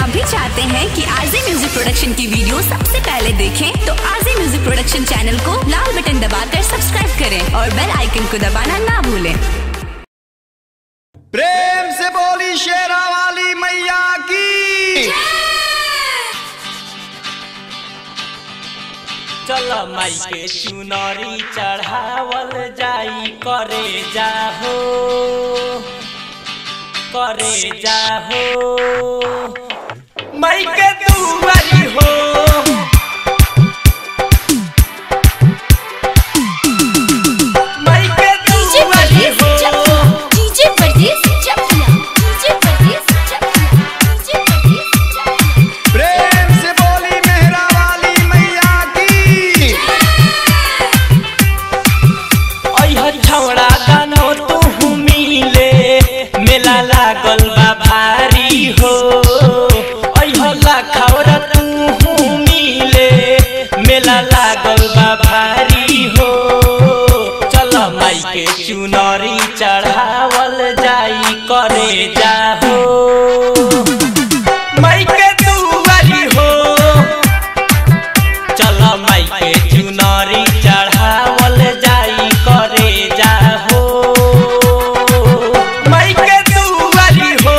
आप भी चाहते हैं कि आरजे म्यूजिक प्रोडक्शन की वीडियो सबसे पहले देखें तो आरजे म्यूजिक प्रोडक्शन चैनल को लाल बटन दबाकर सब्सक्राइब करें और बेल आइकन को दबाना ना भूलें प्रेम से बोली शेरा वाली मैया की चल माई के चुनरी चढ़ावल जाई करे जाहो करे जाहो माई के दुआरी हो माई के डीजे दुआरी परदेस हो चकिया डीजे परदेस चकिया डीजे परदेस चकिया डीजे परदेस चकिया प्रेम से बोली मेहरा वाली मैया की अइह छौड़ा गानो तू मिले मेला लागल बा भारी हो अइह लखौरा तू मिले मेला लागल बा भारी हो चल माई के चुनरी चढ़ावल जाई करे जाहो माई के दुआरी हो चल माई के चुनरी चढ़ावल जाई करे जाहो माई के दुआरी हो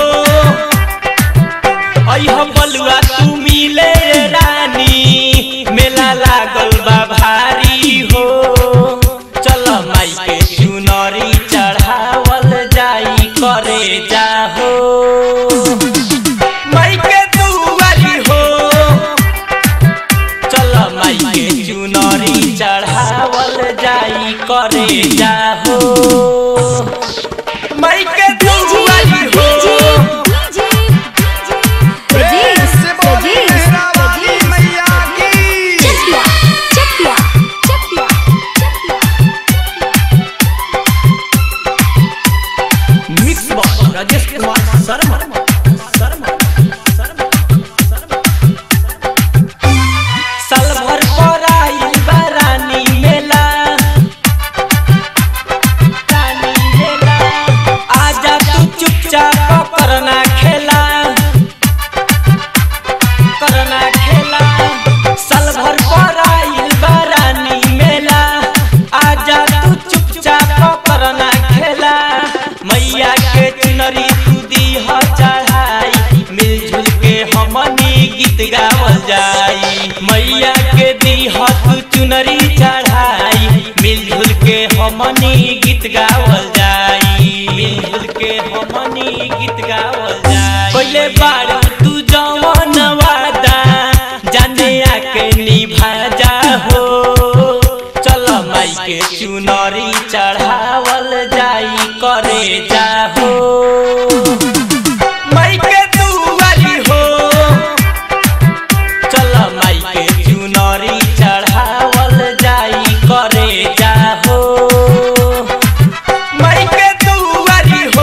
अइह बलुआ तू मिले रानी मेला लागल बा भारी हो चल माई के चुनरी चढ़ावल जाई करे जाहो माई के दुआरी हो चल माई के चुनरी चढ़ावल जाई करे जाहो माई के दुआरी हो प्रेम से बोली मेहरा वाली मैया की चकिया चकिया चकिया मिक्स बॉक्स राजेश कुमार शर्मा शर्मा शर्मा साल भर पर आइल बा रानी मेला रानी मेला आजा तू चुपचाप करना खेला करना खेला साल भर पर आइल बा रानी मेला आजा तू चुपचाप करना खेला मैया के चुनरी तू दीह चढ़ाई मिलजुल के हमनी गीत गावल जाई मैया के दीह तू चुनरी चढ़ाई मिलजुल के हमनी गीत गावल जाई मिलजुल के हमनी गीत गावल जाई पहले बार तू जवन वादा जाने आके निभा जा हो चल माई के चुनरी चढ़ावल जाई करे जाहो माई के दुआरी हो चल माई के चुनरी चढ़ावल जाई करे जाहो माई के दुआरी हो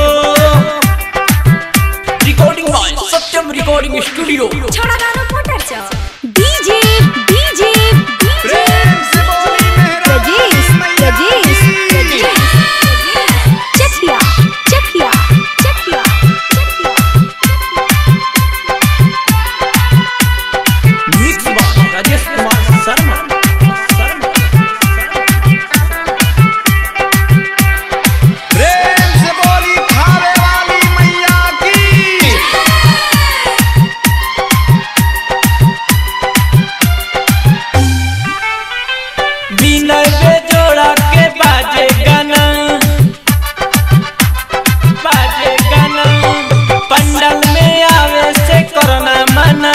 recording by Satyam recording studio छोड़ा गाना मोटर चौ डीजे डीजे प्रेम से बोली मेहरा परदेस वाली मैया परदेस की चकिया चकिया चकिया मिक्स बॉक्स राजेश कुमार शर्मा शर्मा प्रेम से बोली खावे वाली मैया की बिना बेजोड़ा के बाजे गाना बाजे गाना पंडल में आवे से करना मना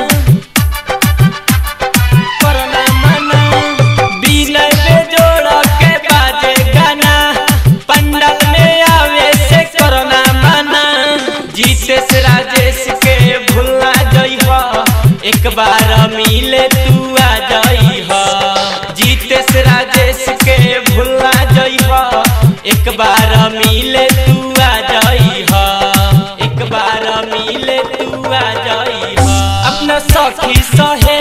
करना मना बिना बेजोड़ा के बाजे गाना पंडल में आवे से करना मना जीतेश राजेश के भूलना जइह एक बार मिले तू आ जइह जीतेश राजेश के भूलना जइह एक बार मिले तू आ जइह एक बार मिले तू आ जइह अपना सखी सहे